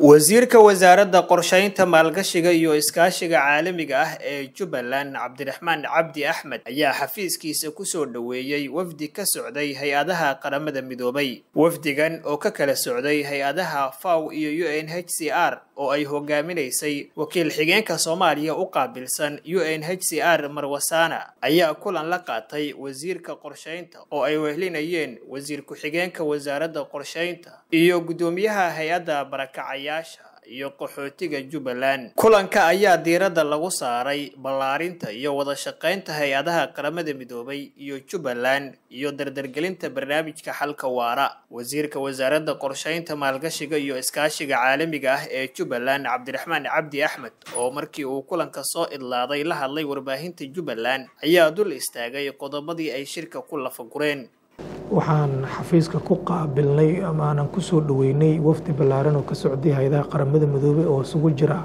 wasiirka wasaaradda qorshaynta maalgashiga iyo iskaashiga caalamiga ah ee jubbaland cabdiraxmaan cabdi axmed ayaa xafiiskiisa kusoo dhoweeyey wafdi ka socday hay-adaha qaramada midoobay wafdigan oo ka kala socday hay-adaha faw iyo u n h c r oo ay hogaaminaysay wakiil xigeenka soomaaliya u qaabilsan u n h c r marwasaana ayaa kulan la qaatay wasiirka qorshaynta oo ay wehlinayeen wasiir ku-xigeenka wasaaradda qorshaynta iyo guddoomiyaha hay-adda barakacaya iyo qaxootiga jubbaland kulanka ayaa diiradda lagu saaray ballaarinta iyo wada shaqaynta hay-adaha qaramada midoobay iyo jubbaland iyo dardargelinta barnaamijka xalka waara wasiirka wasaaradda qorshaynta maalgashiga iyo iskaashiga caalamiga ah ee jubbaland cabdiraxmaan cabdi axmed oo markii uu kulanka soo idlaaday la hadlay warbaahinta jubbaland ayaa dul istaagay qodobadii ay shirka ku lafagureen waxaan xafiiska ku qaabilnay ama aanan ku soo dhoweynay wafdi ballaaran oo ka socday hay-adaha qaramada midoobey oo isugu jira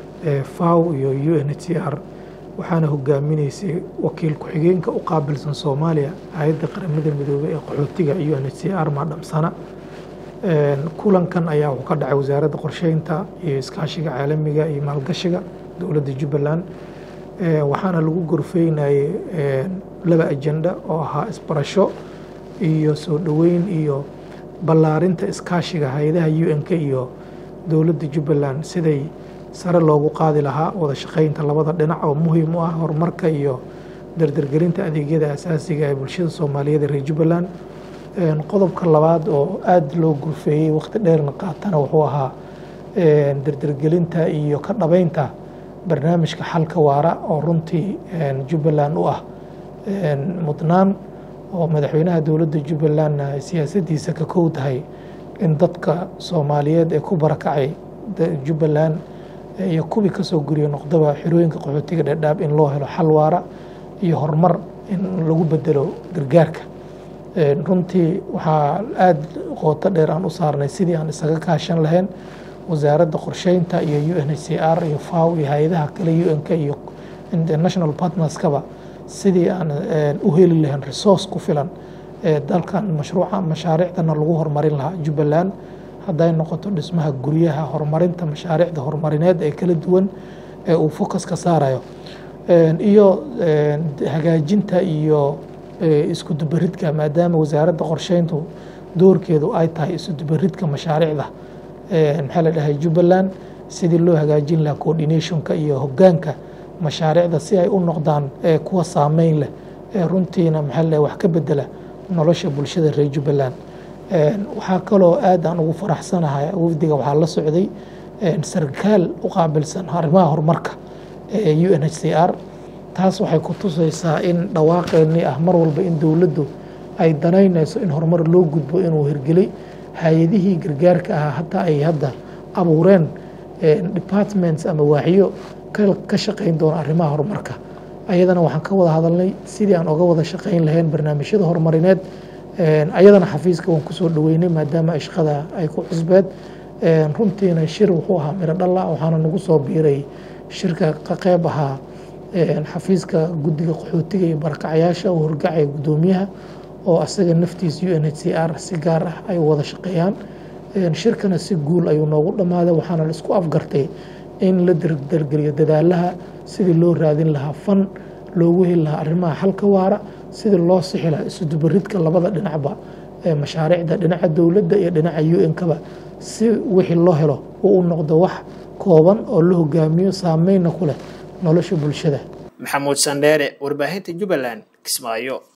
faw iyo u n h c r waxaana hogaaminaysay wakiil ku-xigeenka u qaabilsan soomaaliya hay-adda qaramada midoobey ee qaxootiga u n h c r maadhamsana kulankan ayaa wuxuu ka dhacay wasaaradda qorsheynta iyo iskaashiga caalamiga iyo maalgashiga dowladda jubbaland waxaana lagu gorfeynayay laba ajenda oo ahaa isbarasho iyo soo dhoweyn iyo ballaarinta iskaashiga hay-adaha u n-k iyo dowladda jubbaland siday sare loogu qaadi lahaa wada shaqeynta labada dhinac oo muhiim u ah horumarka iyo dardargelinta adeegyada asaasiga ee bulshada soomaaliyeed ee reer jubbaland qodobka labaad oo aada loo gurfeeyey wakhti dheerna qaatana wuxuu ahaa dardargelinta iyo ka dhabeynta barnaamijka xalka waara oo runtii jubbaland u ah mudnaan oo madaxweynaha dowladda jubbalandna siyaasaddiisa ka kow tahay in dadka soomaaliyeed ee ku barakacay jubbaland iyo kuwii kasoo guriya noqdaba xirooyinka qaxootiga dhedhaab in loo helo xal waara iyo horumar in lagu bedelo gargaarka runtii waxaa aada qooto dheer aan u saarnay sidii aan isaga kaashan lahayn wasaaradda qorsheynta iyo u n h c r iyo faw iyo hay-adaha kale u n k iyo international partnerskaba sidii aan u heli lahayn resource ku filan ee dalkan mashruuca mashaariicdana lagu horumarin lahaa jubbaland hadday noqoto dhismaha guryaha horumarinta mashaariicda horumarineed ee kala duwan ee uu focus ka saarayo iyo hagaajinta iyo isku dubaridka maadaama wasaaradda qorsheyntu doorkeedu ay tahay isu dubaridka mashaariicda maxaa la dhahay jubbaland sidii loo hagaajin lahaa coordinationka iyo hoggaanka mashaariicda si ay u noqdaan kuwa saameyn leh ee runtiina maxaa la wax ka bedela nolosha bulshada reer jubbaland waxaa kaloo aad aan ugu faraxsanahay wafdiga waxaa la socday sarkaal u qaabilsan arrimaha horumarka ee u n h c r taas waxay ku tusaysaa in dhawaaqeennii ah mar walba in dowladdu ay danaynayso in horumar loo gudbo inuu hirgelay hay-adihii gargaarka ahaa hataa ay hadda abuureen departments ama waaxyo ka shaqayn doona arrimaha horumarka ayadana waxaan ka wada hadalnay sidii aan oga wada shaqayn lahayn barnaamijyada horumarineed ayadana xafiiska waan kusoo dhoweynay maadaama ay shaqada ay ku cusbeed runtiina shir wuxuu ahaa miro dhalla waxaana nagu soo biiray shirka ka qeyb ahaa xafiiska guddiga qaxootiga iyo barakacayaasha uu horgacaya guddoomiyaha oo asaga naftiisa u n h c r si gaar ah ay wada shaqeeyaan shirkana si guul ayuu noogu dhammaaday waxaana la isku afgartay in la dardargeliyo dadaalaha sidii loo raadin lahaa fan loogu heli lahaa arrimaha xalka waara sidii loo sixi lahaa isudubaridka labada dhinacba ee mashaariicda dhinaca dowladda iyo dhinaca u n-kaba si wixii loo helo uu u noqdo wax kooban oo la hogaamiyo saameynna ku leh nolosha bulshada maxamuud sandheere warbaahinta jubbaland kismaayo